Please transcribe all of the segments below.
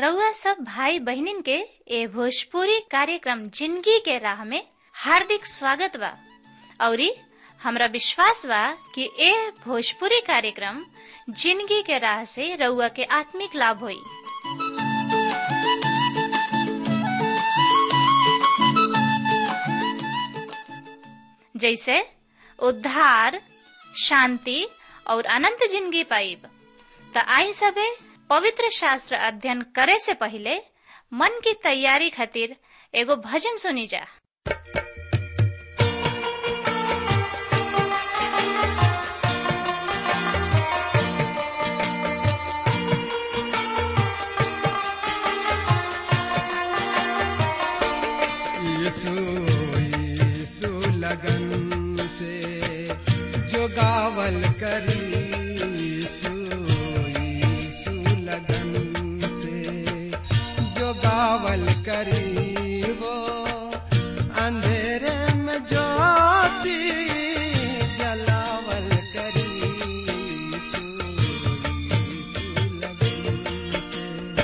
रउआ सब भाई बहिनीन के ए भोजपुरी कार्यक्रम जिंदगी के राह में हार्दिक स्वागत बा औरी हमरा विश्वास बा कि ए भोजपुरी कार्यक्रम जिंदगी के राह से रउआ के आत्मिक लाभ होई जैसे उद्धार शांति और अनंत जिंदगी पाइब त आई सबे पवित्र शास्त्र अध्ययन करे से पहले मन की तैयारी खातिर एगो भजन सुनी जा यीशु यीशु लगन से जो गावल करी यीशु यीशु लगन से जो गावल करी वो अंधेरे में ज्योति जलावल करी यीशु यीशु लगन से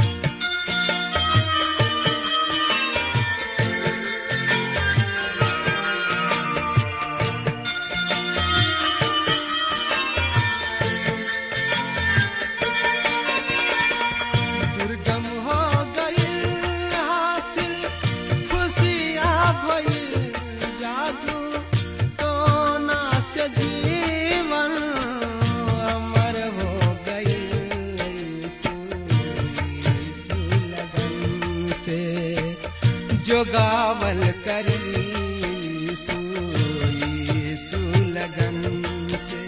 दुर्गम हो गई हासिल खुशियाँ भई जादू टोना से जीवन अमर हो गई यीशु यीशु लगन से जो गावल करी यीशु यीशु लगन से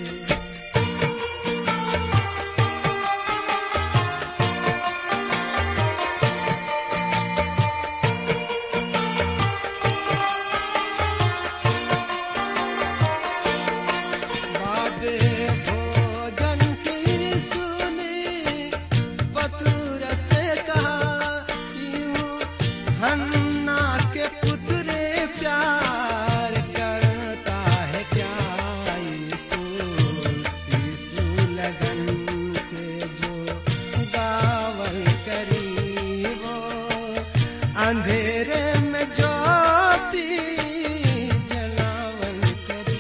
बादे भोजन की सुनी बतूर से कहा यूं हन्ना के पुतरे प्यार करता है क्या यीशु यीशु लगन से जो गावल करी वो अंधेरे में ज्योति जलावल करी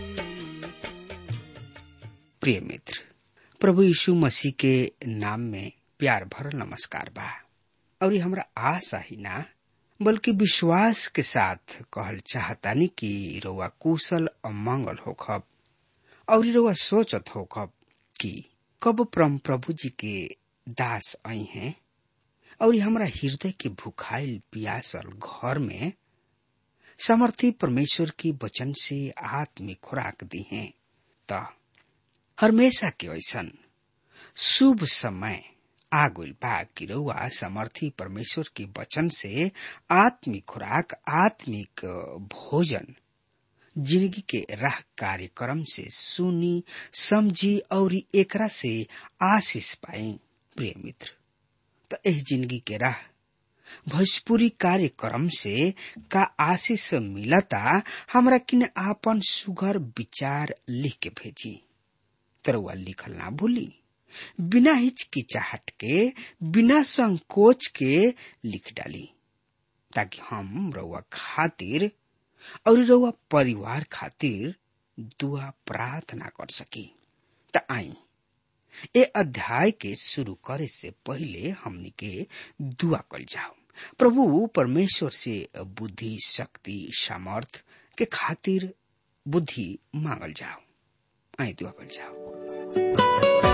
प्रिय मित्र प्रभु यीशु मसीह के नाम में प्यार भरल नमस्कार बा और ये हमरा आशा ही ना बल्कि विश्वास के साथ कहल चाहतानी कि रउआ कुशल और मंगल होखब और ई रउआ सोचत होखब कि कब परम प्रभु जी के दास आई हैं और ई हमरा हृदय के भुखाइल पियासल घर में समर्थी परमेश्वर की वचन से आत्मिक खुराक दी हैं त हमेशा के ऐसन शुभ समय आगुल बा कि रउआ समर्थी परमेश्वर के वचन से आत्मिक खुराक आत्मिक भोजन जिंदगी के राह कार्यक्रम से सुनी समझी और एकरा से आशीष पाई प्रिय मित्र तो एह जिंदगी के राह भोजपुरी कार्यक्रम से का आशीष मिलता हमरा किन आपन सुघर विचार लिख के भेजी तरुआ लिखल ना भूली बिना हिचकिचाहट के बिना संकोच के लिख डाली ताकि हम रउआ खातिर और रउआ परिवार खातिर दुआ प्रार्थना कर सकी त आई ए अध्याय के शुरू करे से पहले हमनी के दुआ कल जाओ प्रभु परमेश्वर से बुद्धि शक्ति सामर्थ के खातिर बुद्धि मांगल जाओ आई दुआ कल जाओ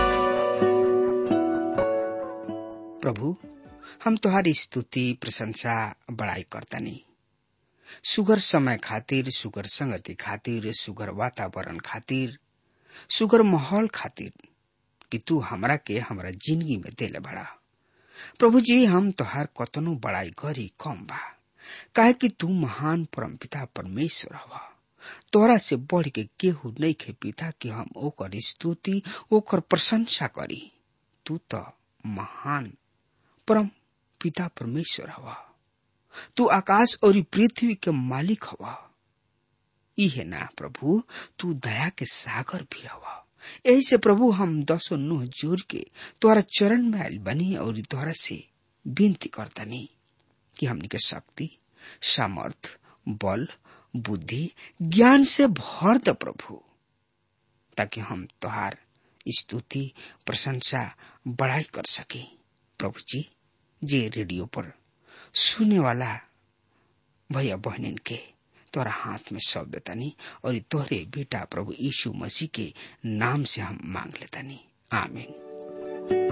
प्रभु हम तुम्हारी स्तुति प्रशंसा बड़ाई करतानी सुगर समय खातिर सुगर संगति खातिर सुगर वातावरण खातिर सुगर माहौल खातिर कि तू हमरा के हमरा जिंदगी में देले बड़ा प्रभु जी हम तोहार कतनो बड़ाई करी कम बा काहे कि तू महान परमपिता परमेश्वर हवा तोरा से बढ़ के केहू नहीं खे पिता कि हम ओकर स्तुति ओकर प्रशंसा करी तू तो महान परम पिता परमेश्वर हवा तू आकाश और पृथ्वी के मालिक हवा इहे ना प्रभु तू दया के सागर भी हवा यही से प्रभु हम दसो नुह जोर के तोहरा चरण में आयल बनी और तोहरा से विनती करतनी कि हमनी के शक्ति सामर्थ बल बुद्धि ज्ञान से भर द प्रभु ताकि हम तोहार स्तुति प्रशंसा बढ़ाई कर सके प्रभु जी जे रेडियो पर सुने वाला भैया बहनिन के तोरा हाथ में सौंप देतानी और तोहरे बेटा प्रभु यीशु मसीह के नाम से हम मांग लेतानी आमीन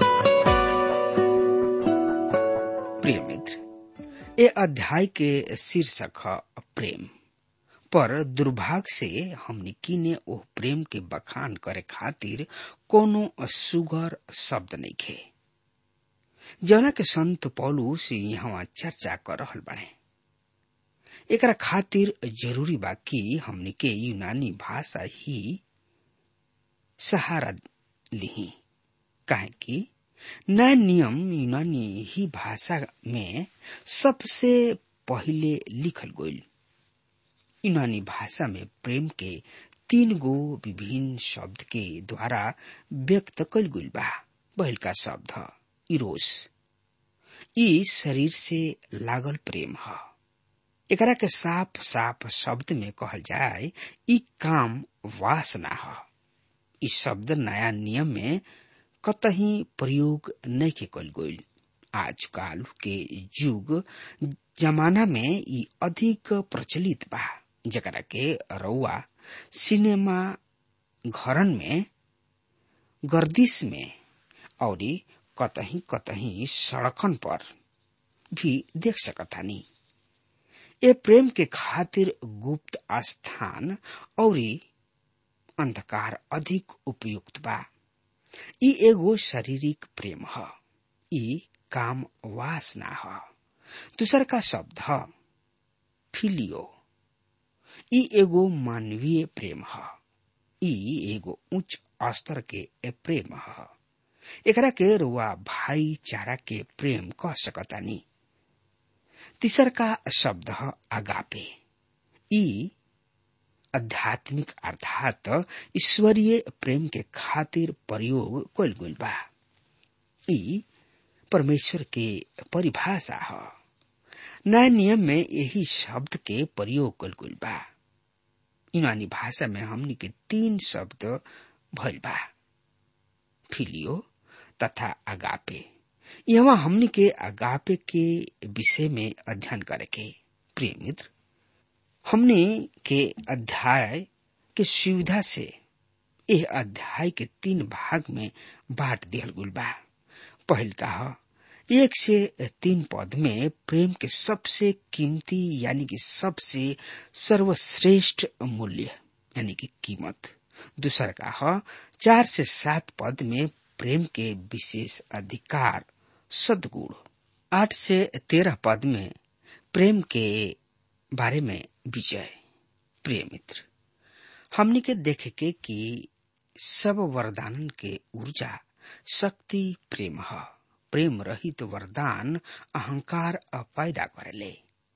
प्रिय मित्र ए अध्याय के शीर्षक है प्रेम पर दुर्भाग्य से हमनी किने ओह प्रेम के बखान करे खातिर कोनो सुगर शब्द नहीं खे जना के संत पौलू से यहाँ चर्चा कर रहल बने एकरा खातिर जरूरी बा कि हमनी के यूनानी भाषा ही सहारा लिही काहे कि नया नियम यूनानी ही भाषा में सबसे पहिले लिखल गईल यूनानी भाषा में प्रेम के तीन गो विभिन्न शब्द के द्वारा व्यक्त कल गईल बा पहल का शब्द इरोस ई शरीर से लागल प्रेम है एकरा के साफ साफ शब्द में कहल जाए ई काम वासना है इस शब्द नया नियम में कतही प्रयोग नहीं के कल गईल आजकल के युग जमाना में ई अधिक प्रचलित बा जकरा के रउआ सिनेमा घरन में गर्दिश में और कतही कतही सड़कन पर भी देख सकतानी ए प्रेम के खातिर गुप्त स्थान और अंधकार अधिक उपयुक्त बा ई एगो शारीरिक प्रेम ह ई काम वासना ह दूसर का शब्द ह फिलियो ई एगो मानवीय प्रेम ह ई एगो उच्च स्तर के प्रेम ह एकरा के रुआ भाईचारा के प्रेम कह सकतानी तीसर का शब्द है अगापे ई आध्यात्मिक अर्थात ईश्वरीय प्रेम के खातिर प्रयोग कल गईल बा ई परमेश्वर के परिभाषा है नया नियम में यही शब्द के प्रयोग कल गईल बा यूनानी भाषा में हमनी के तीन शब्द भइल बा फिलियो तथा अगापे यहाँ हमनी के अगापे के विषय में अध्ययन करे के प्रिय मित्र हमने के अध्याय के सुविधा से यह अध्याय के तीन भाग में बांट दिया गुल बा पहल का एक से तीन पद में प्रेम के सबसे कीमती यानी कि सबसे सर्वश्रेष्ठ मूल्य यानी कि कीमत दूसर का है चार से सात पद में प्रेम के विशेष अधिकार सदगुण आठ से तेरह पद में प्रेम के बारे में विजय प्रिय मित्र हमने के देखे के कि सब वरदान के ऊर्जा शक्ति प्रेम है प्रेम रहित वरदान अहंकार पैदा करेले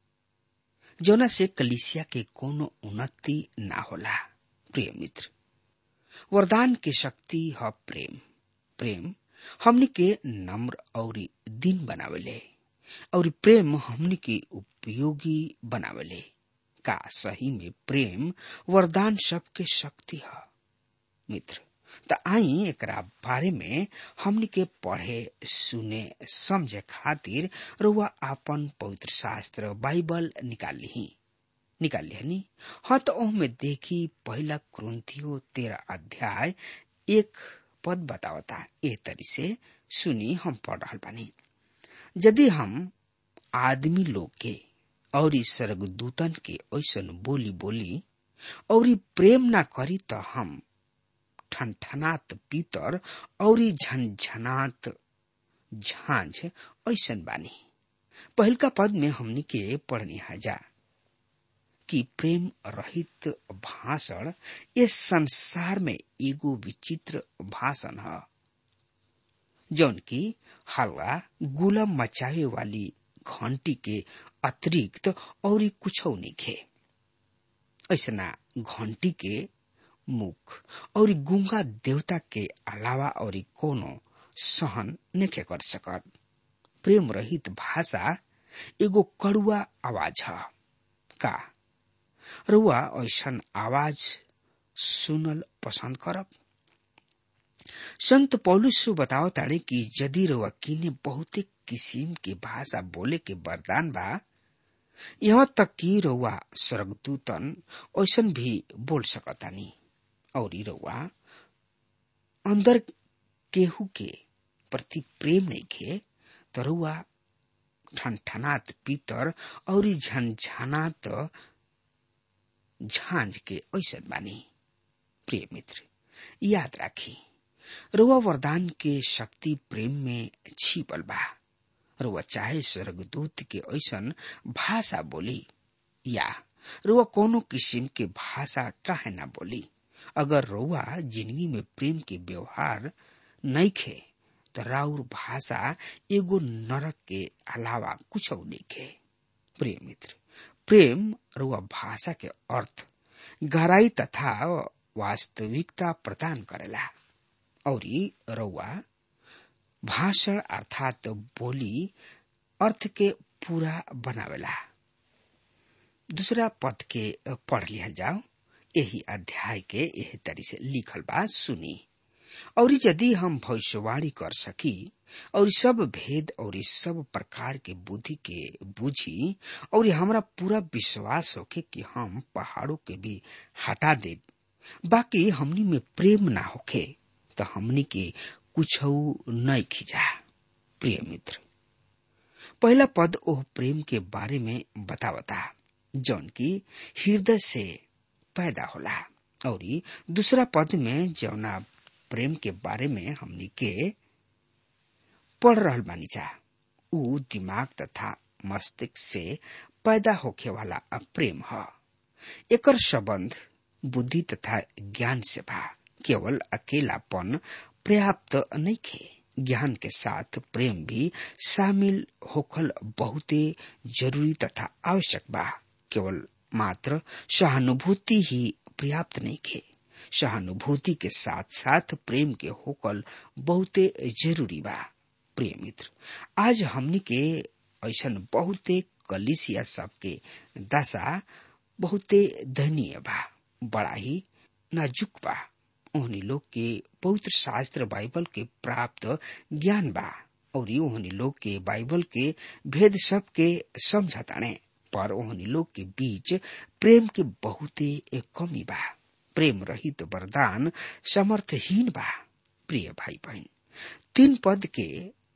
जोना से कलिसिया के कोनो उन्नति ना होला प्रिय मित्र वरदान की शक्ति है प्रेम प्रेम हमनी के नम्र और दिन बनावेले और प्रेम हमनी के उपयोगी बनावेले का सही में प्रेम वरदान सबके शक्ति है मित्र त आई एकरा बारे में हमनी के पढ़े सुने समझे खातिर रुआ आपन पवित्र शास्त्र बाइबल निकाल ली निकाल लिहनी हाँ तो में देखी पहला क्रंथियो तेरह अध्याय एक पद बतावता ए तरी से सुनी हम पढ़ रहा बानी यदि हम आदमी लोग के और स्वर्गदूतन के ऐसन बोली बोली और प्रेम ना करी तो हम ठनठनात पीतर और झनझनात झांझ ऐसन बानी पहलका पद में हमनी के पढ़नी हजा कि प्रेम रहित भाषण इस संसार में एगो विचित्र भाषण है जौन की हल्ला गुलम मचावे वाली घंटी के अतिरिक्त और कुछ नहीं खे ऐसा घंटी के मुख और गुंगा देवता के अलावा और कोनो सहन नहीं कर सकत प्रेम रहित भाषा एगो कड़ुआ आवाज है का रुआ ऐसन आवाज सुनल पसंद करब संत पौलुस बताओ ताड़े कि यदि रुआ किने बहुते किसिम के भाषा बोले के वरदान बा यहाँ तक कि रउआ स्वर्गदूतन ऐसन भी बोल सकतानी और रउआ अंदर केहू के प्रति प्रेम नहीं खे तो रउआ ठनठनात पीतर और झनझनात झांझ के ऐसन बानी प्रिय मित्र याद राखी रुआ वरदान के शक्ति प्रेम में छिपल बा रुआ चाहे स्वर्गदूत के ऐसन भाषा बोली या रुआ कोनो किस्म के भाषा काहे ना बोली अगर रुआ जिंदगी में प्रेम के व्यवहार नहीं खे तो राउर भाषा एगो नरक के अलावा कुछ नहीं खे प्रिय मित्र प्रेम रुआ भाषा के अर्थ गहराई तथा वास्तविकता प्रदान करेला और रउआ भाषण अर्थात बोली अर्थ के पूरा बनावेला दूसरा पद के पढ़ लिया जाओ यही अध्याय के यही तरी से लिखल बा सुनी और यदि हम भविष्यवाणी कर सकी और सब भेद और सब प्रकार के बुद्धि के बुझी और हमरा पूरा विश्वास होके कि हम पहाड़ों के भी हटा दे बाकी हमनी में प्रेम ना होखे तो हमनी के कुछ नहीं खिंचा प्रिय मित्र पहला पद ओह प्रेम के बारे में बतावता जौन की हृदय से पैदा होला और दूसरा पद में जौना प्रेम के बारे में हमनी के पढ़ रहल बानी जा उ दिमाग तथा मस्तिष्क से पैदा होखे वाला प्रेम ह एकर संबंध बुद्धि तथा ज्ञान से बा केवल अकेलापन पर्याप्त नहीं खे ज्ञान के साथ प्रेम भी शामिल होखल बहुते जरूरी तथा आवश्यक बा केवल मात्र सहानुभूति ही पर्याप्त नहीं खे सहानुभूति के साथ साथ प्रेम के होकल बहुते जरूरी बा प्रिय मित्र आज हमनी के ऐसा बहुते कलिसिया सबके दशा बहुते दयनीय बा बड़ा ही नाजुक बा ओहनी लोग के पवित्र शास्त्र बाइबल के प्राप्त ज्ञान बा और ओहनी लोग के बाइबल के भेद सब के समझताने पर ओहनी लोग के बीच प्रेम के बहुते कमी बा प्रेम रहित वरदान समर्थहीन बा प्रिय भाई बहन तीन पद के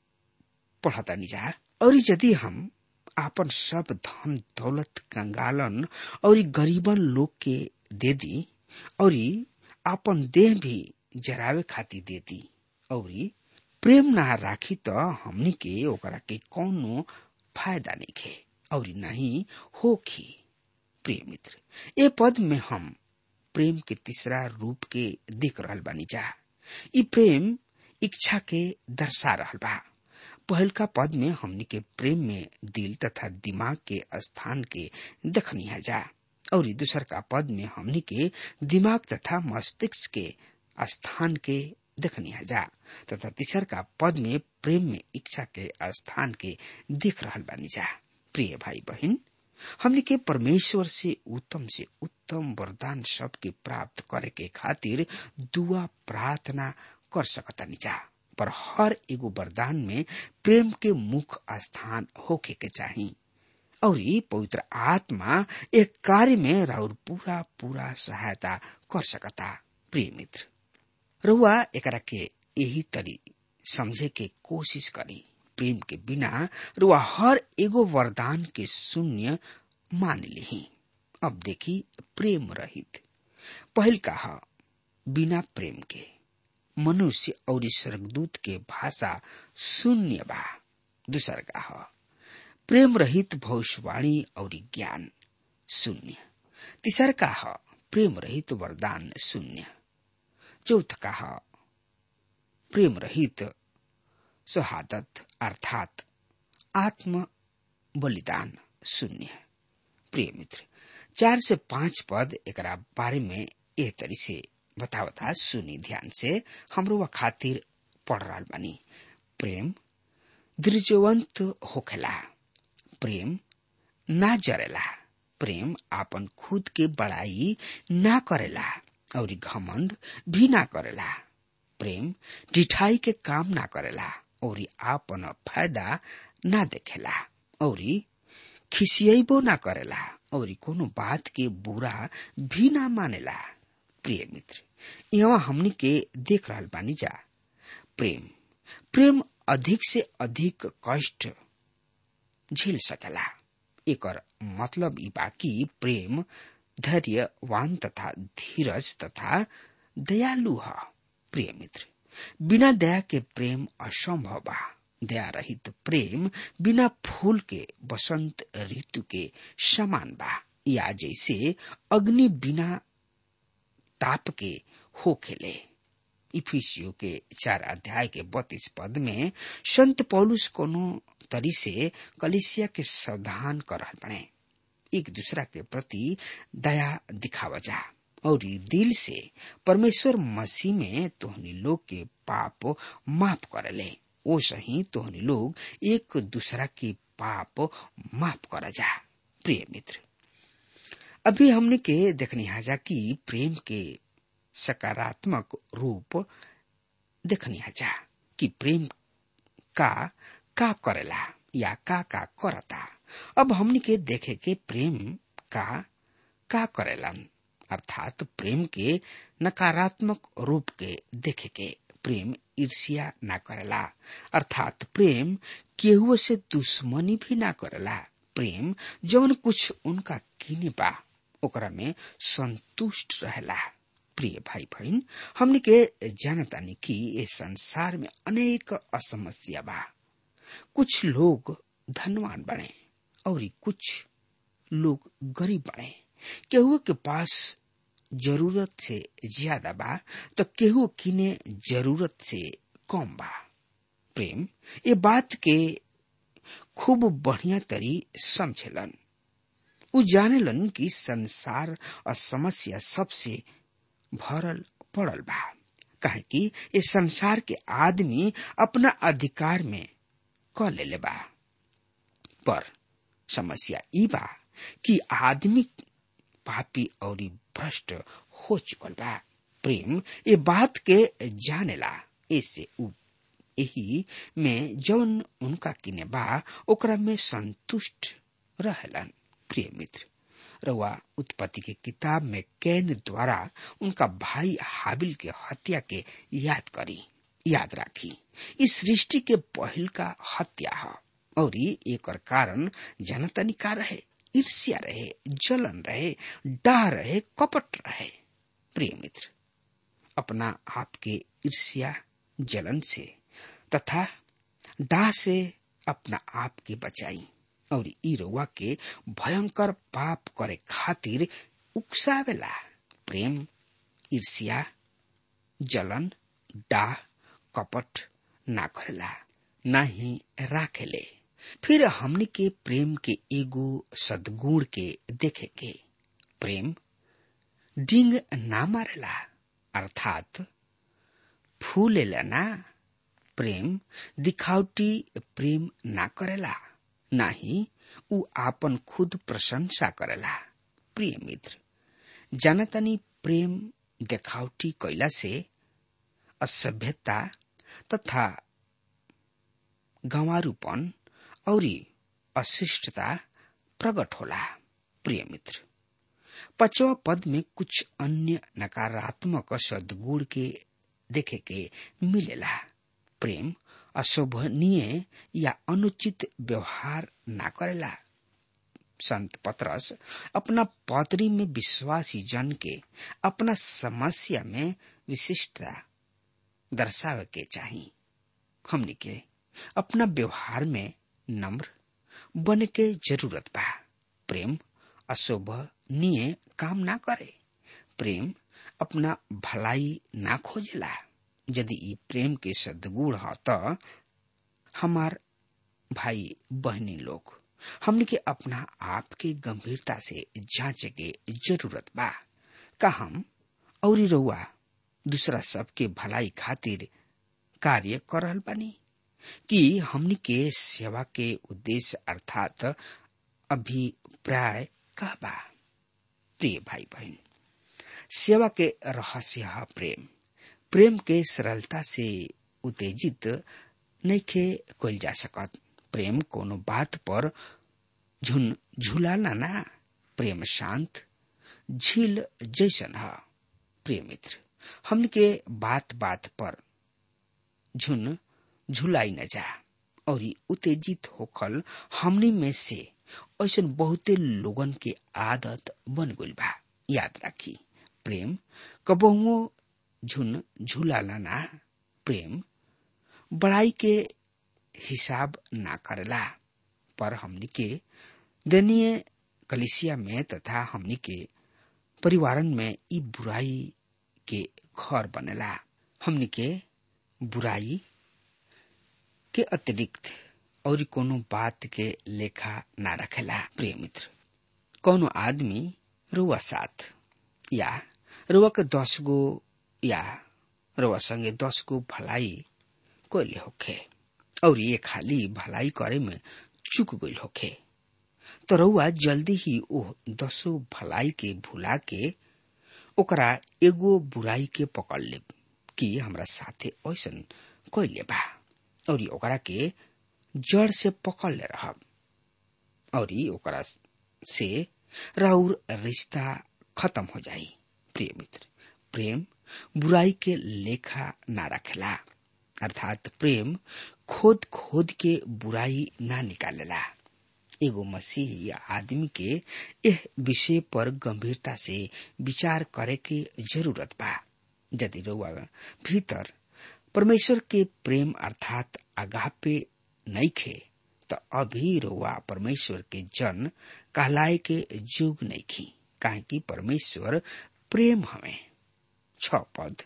पढ़ता जा और यदि हम आपन सब धन दौलत कंगालन और गरीबन लोग के दे दी और आपन देह भी जरावे खातिर दे दी और प्रेम ना राखी तो हमनी के ओकरा के कौनो फायदा नहीं खे और नहीं होखी प्रिय मित्र ए पद में हम प्रेम के तीसरा रूप के देख रहल बानी जा ई प्रेम इच्छा के दर्शा रहल बा पहलका पद में हमनी के प्रेम में दिल तथा दिमाग के स्थान के देखनी है जा और दूसर का पद में हमनी के दिमाग तथा मस्तिष्क के स्थान के देखनी है जा तथा तीसर का पद में प्रेम में इच्छा के स्थान के देख रहल बानी जा प्रिय भाई बहन हमने के परमेश्वर से उत्तम से उत्तम वरदान सब के प्राप्त करे के खातिर दुआ प्रार्थना कर सकता जा पर हर एगो वरदान में प्रेम के मुख्य स्थान होके के चाहिए और पवित्र आत्मा एक कार्य में राउर पूरा पूरा सहायता कर सकता प्रिय मित्र रुआ एकरा के यही तरी समझे के कोशिश करी प्रेम के बिना रुआ हर एगो वरदान के शून्य मान ली अब देखी प्रेम रहित पहल कहा बिना प्रेम के मनुष्य और स्वर्गदूत के भाषा शून्य बा दूसर कहा प्रेम रहित भविष्यवाणी और ज्ञान शून्य तीसर कहा प्रेम रहित वरदान शून्य चौथ कहा प्रेम रहित शहादत अर्थात आत्म बलिदान शून्य प्रिय मित्र चार से पांच पद एक बारे में एह तरी से बतावता सुनी ध्यान से हमरो व खातिर पढ़ रहा बानी प्रेम दृजवंत होखेला प्रेम ना जरेला प्रेम आपन खुद के बड़ाई ना करेला और घमंड भी ना करेला प्रेम डिठाई के काम ना करेला और आपन फायदा ना देखेला और खिसियबो ना करेला और कोनो बात के बुरा भी ना मानेला प्रिय मित्र यहाँ हमनी के देख रहल बानी जा प्रेम प्रेम अधिक से अधिक कष्ट झेल सकेला एकर मतलब ई बा कि प्रेम धैर्यवान तथा धीरज तथा दयालु ह प्रिय मित्र बिना दया के प्रेम असंभव बा दया रहित प्रेम बिना फूल के बसंत ऋतु के समान बा या जैसे अग्नि बिना ताप के हो खेले इफिसियो के चार अध्याय के बत्तीस पद में संत पौलुस कोनो तरी से कलिसिया के सावधान कर रहल बने एक दूसरा के प्रति दया दिखावा जा और दिल से परमेश्वर मसीह में तोहनी लोग के पाप माफ करले ओ सही तोहनी लोग एक दूसरा के पाप माफ कर जा प्रिय मित्र अभी हमने के देखनी हाजा कि प्रेम के सकारात्मक रूप देखनी हाजा कि प्रेम का का करेला या का का करता अब हमने के देखे के प्रेम का का करेलन अर्थात प्रेम के नकारात्मक रूप के देखे के प्रेम ईर्ष्या ना करेला अर्थात प्रेम केहू से दुश्मनी भी ना करेला प्रेम जौन कुछ उनका किने बा ओकरा में संतुष्ट रहेला प्रिय भाई बहन हमने के जानतानी कि ये संसार में अनेक असमस्या बा कुछ लोग धनवान बने और कुछ लोग गरीब बने केहू के पास जरूरत से ज्यादा बा तो केहू किने जरूरत से कम बा प्रेम ये बात के खूब बढ़िया तरी समझेलन उ जानेलन कि संसार और समस्या सबसे भरल पड़ल बा काहे कि ये संसार के आदमी अपना अधिकार में क लेले बा पर समस्या ई बा कि आदमी पापी और भ्रष्ट हो चुकल बा प्रेम ये बात के जानेला ऐसे उ यही में जौन उनका किने बा ओकरा में संतुष्ट रहलन प्रिय मित्र रउआ उत्पत्ति के किताब में कैन द्वारा उनका भाई हाबिल के हत्या के याद करी याद राखी इस सृष्टि के पहल का हत्या है और एक कारण जनतनी का रहे ईर्ष्या रहे जलन रहे डाह रहे कपट रहे प्रिय मित्र अपना आपके ईर्ष्या जलन से तथा डाह से अपना आप के बचाई और ई रउआ के भयंकर पाप करे खातिर उकसावेला प्रेम ईर्ष्या जलन डाह कपट ना करेला ना ही राखेले फिर हमने के प्रेम के एगो सदगुण के देखे के प्रेम डिंग ना मारेला अर्थात फूलेला ना प्रेम दिखावटी प्रेम ना करेला ना ही उ आपन खुद प्रशंसा करेला प्रिय मित्र जानतनी प्रेम देखावटी कैला से असभ्यता तथा गंवारूपन और अशिष्टता प्रकट होला प्रिय मित्र पचवा पद में कुछ अन्य नकारात्मक सदगुण के देखे के मिलेला प्रेम अशोभनीय या अनुचित व्यवहार ना करेला संत पत्रस अपना पत्री में विश्वासी जन के अपना समस्या में विशिष्टता दर्शावे के चाहिए हमने के अपना व्यवहार में नम्र बने के जरूरत बा प्रेम अशोभनीय काम ना करे प्रेम अपना भलाई ना खोजेला यदि ई प्रेम के सदगुण ह त हमार भाई बहनी लोग हमने के अपना आप के गंभीरता से जांचे के जरूरत बा का हम और रउआ दूसरा सबके भलाई खातिर कार्य कर रहल बानी कि हमनी के सेवा के उद्देश्य अर्थात अभिप्राय का बा प्रिय भाई बहन सेवा के रहस्य है प्रेम प्रेम के सरलता से उत्तेजित नइखे कइल जा सकत प्रेम कोनो बात पर झुन झुलाना ना प्रेम शांत झील जैसन है प्रिय मित्र हमन के बात बात पर झुन झुलाई न जा और उत्तेजित होखल हमनी में से ऐसा बहुते लोगन के आदत बन गइल बा याद राखी प्रेम कबहुओ झुन झुलाला ना प्रेम बड़ाई के हिसाब ना करेला पर हमनी के दनीय कलिसिया में तथा हमनी के परिवारन में ई बुराई के घर बनेला हमनी के बुराई के अतिरिक्त और कोनो बात के लेखा ना रखेला प्रिय मित्र कोनो आदमी रुआ साथ या रुआ के दस गो या रुआ संगे दस गो भलाई कोले होखे और ये खाली भलाई करे में चुक गई होखे तो रउआ जल्दी ही ओ दसो भलाई के भुला के ओकरा एगो बुराई के पकड़ ले कि हमरा साथे ऐसन कैले बा और ओकरा के जड़ से पकड़ ले रहब और ओकरा से राउर रिश्ता खत्म हो जाई प्रिय मित्र प्रेम बुराई के लेखा ना रखेला अर्थात प्रेम खोद खोद के बुराई ना निकालेला एगो मसीही या आदमी के यह विषय पर गंभीरता से विचार करे के जरूरत बा यदि रउआ भीतर परमेश्वर के प्रेम अर्थात आगापे नइखे त अभी रउआ परमेश्वर के जन कहलाए के जुग नइखी काहे कि परमेश्वर प्रेम हमें छ पद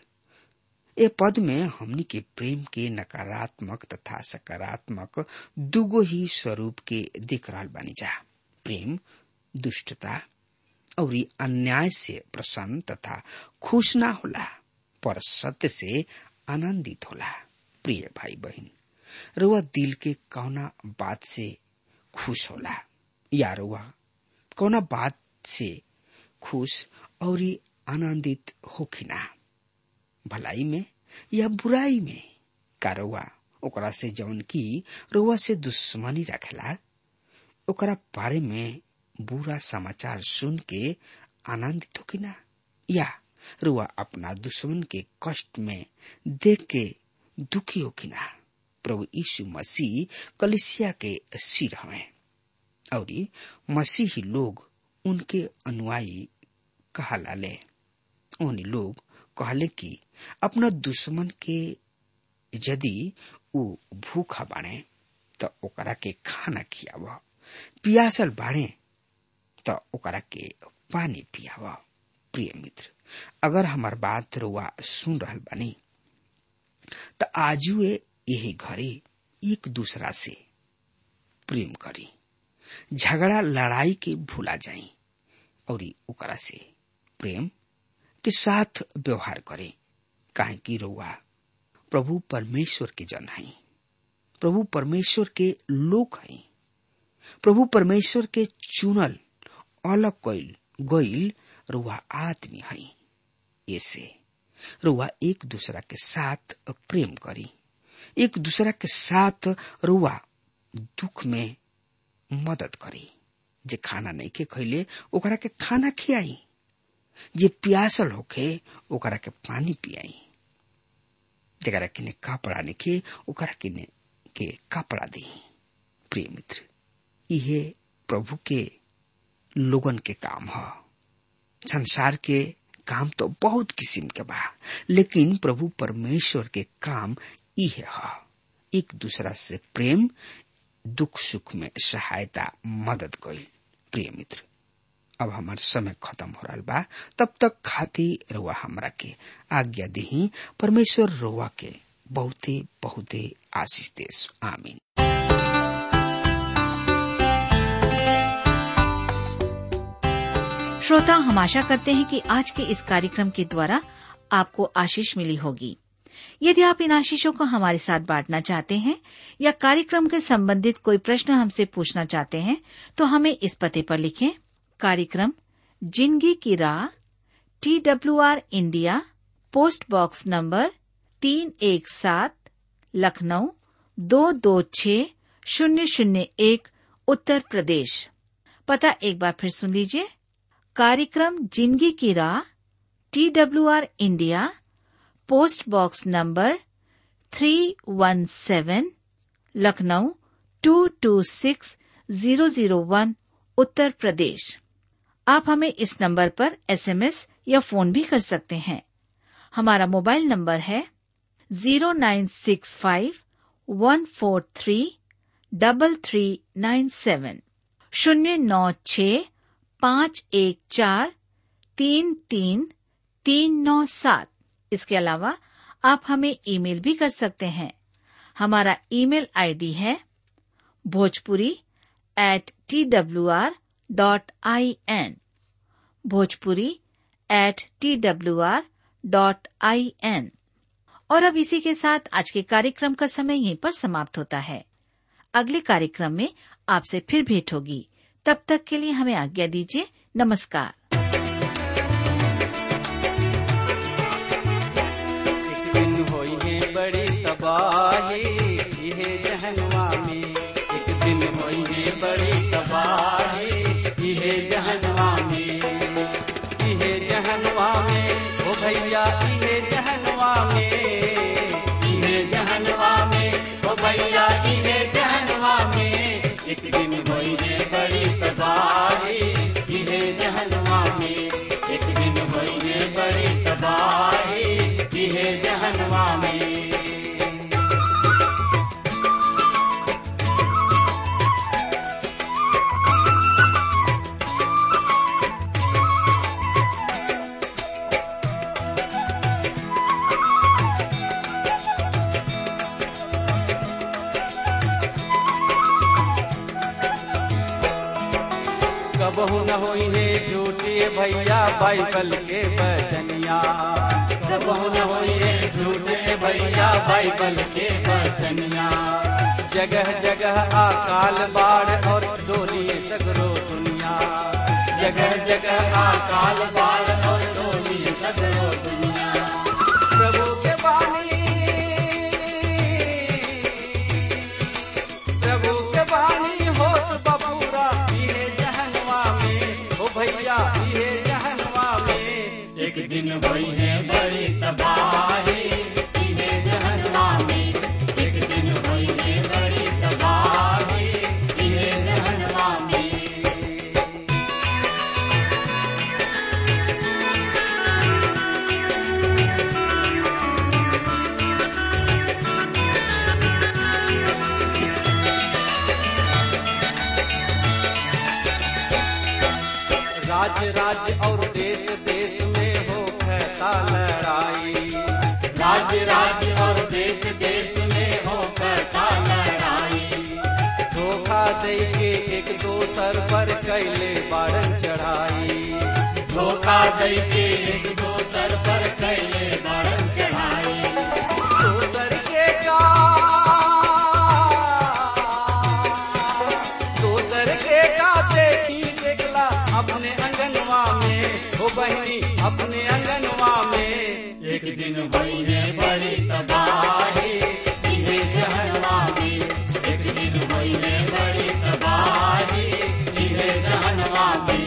ए पद में हमनी के प्रेम के नकारात्मक तथा सकारात्मक दुगो ही स्वरूप के दिख रहा बानी जा प्रेम दुष्टता और अन्याय से प्रसन्न तथा खुश ना होला पर सत्य से आनंदित होला प्रिय भाई बहन रुआ दिल के कौना बात से खुश होला या रुआ कौना बात से खुश और आनंदित होखिना भलाई में या बुराई में का रउआ ओकरा से जौन की रउआ से दुश्मनी रखेला ओकरा बारे में बुरा समाचार सुन के आनंदित हो ना या रुआ अपना दुश्मन के कष्ट में देख के दुखी हो ना प्रभु यीशु मसीह कलिसिया के सिर हमें और मसीही लोग उनके अनुयायी कहला ले उन लोग कहले कि अपना दुश्मन के यदि ऊ भूखा बाणे त ओकरा के खाना खियाव पियासल बाणे त ओकरा के पानी पियाव प्रिय मित्र अगर हमार बात रुआ सुन रहल बानी त आजुए यही घरे एक दूसरा से प्रेम करी झगड़ा लड़ाई के भूला जाई और ओकरा से प्रेम के साथ व्यवहार करे काहे कि रउआ प्रभु परमेश्वर के जन है प्रभु परमेश्वर के लोक है प्रभु परमेश्वर के चुनल अलग कैल गईल रुआ आदमी है ऐसे रुआ एक दूसरा के साथ प्रेम करी एक दूसरा के साथ रुआ दुख में मदद करी जे खाना नहीं के खैले ओकरा के खाना खियाई जे प्यासल होखे ओकरा के पानी पियाई जरा किने कपड़ा निके ओकरा किने के कपड़ा दी प्रिय मित्र इहे प्रभु के लोगन के काम ह संसार के काम तो बहुत किस्म के बा लेकिन प्रभु परमेश्वर के काम इहे ह एक दूसरा से प्रेम दुख सुख में सहायता मदद कईल प्रिय मित्र अब हमार समय खत्म हो रहा बा तब तक खाती रुआ हमरा के आज्ञा दही परमेश्वर रुआ के बहुते बहुते आशीष देश आमीन श्रोता हम आशा करते हैं कि आज के इस कार्यक्रम के द्वारा आपको आशीष मिली होगी यदि आप इन आशीषों को हमारे साथ बांटना चाहते हैं या कार्यक्रम के संबंधित कोई प्रश्न हमसे पूछना चाहते हैं तो हमें इस पते पर लिखें कार्यक्रम जिंदगी की राह T W R India post box number तीन एक सात लखनऊ दो दो छ शून्य शून्य एक उत्तर प्रदेश पता एक बार फिर सुन लीजिए कार्यक्रम जिंदगी की राह T W R India post box number three one seven Lucknow two two six zero zero one Uttar Pradesh आप हमें इस नंबर पर एसएमएस या फोन भी कर सकते हैं हमारा मोबाइल नंबर है zero nine six five one four three double three nine seven शून्य नौ छ पाँच एक चार तीन तीन तीन नौ सात इसके अलावा आप हमें ईमेल भी कर सकते हैं हमारा ईमेल आईडी है Bhojpuri at T W R dot I N Bhojpuri at T W R dot I N और अब इसी के साथ आज के कार्यक्रम का समय यहीं पर समाप्त होता है अगले कार्यक्रम में आपसे फिर भेंट होगी तब तक के लिए हमें आज्ञा दीजिए नमस्कार एक दिन होई है बड़ी तबाही इहे जहनवा में एक दिन होई है बड़ी तबाही इहे जहनवा में इहे जहनवा में ओ भैया इहे जहनवा में इहे जहनवा में ओ भैया इहे जहनवा में एक दिन होई है बड़ी तबाही इहे जहनवा में एक दिन होई है बड़ी तबाही इहे जहनवा में कबहू न होई है झूठे भैया बाइबल के बचनिया कबहू न होई है झूठे भैया बाइबल के बचनिया जगह जगह अकाल बाढ़ और डोली सगरो दुनिया जगह जगह अकाल बाढ़ और डोली सगरो दुनिया प्रभु के बानी प्रभु के बानी होत बबूरा इहे जहनवा में ओ भैया इहे जहनवा में एक दिन होई है बड़ी तबाही इहे जहनवा में एक दिन होई है बड़ी तबाही इहे जहनवा में राज्य राज्य और देश देश में हो कहता लड़ाई राज्य राज्य और देश देश में हो कहता लड़ाई धोखा दे के एक दोसर पर कैले बारन चढ़ाई धोखा दे के एक दोसर पर कैले बारन चढ़ाई दोसर के का दोसर के का देखी देखला अपने अंगनवा में हो बहनी अपने अंगनवा में एक दिन भई है बड़ी तबाही इहे जहनवा में एक दिन भई है बड़ी तबाही इहे जहनवा में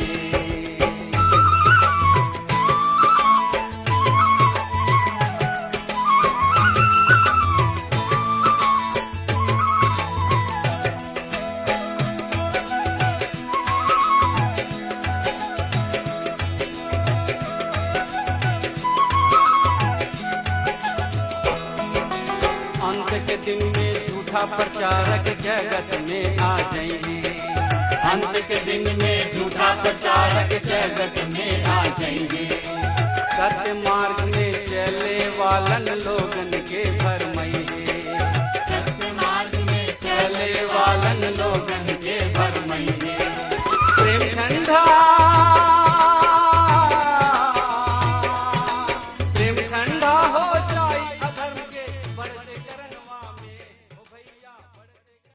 अंत के दिन में झूठा प्रचारक जगत में आ जाएंगे अंत के दिन में झूठा प्रचारक जगत में आ जाएंगे सत्य मार्ग में चले वालन लोगन के भरमइए सत्य मार्ग में चले वालन लोगन के भरमइए प्रेम ठंडा प्रेम ठंडा हो जाई अधर्म के चरण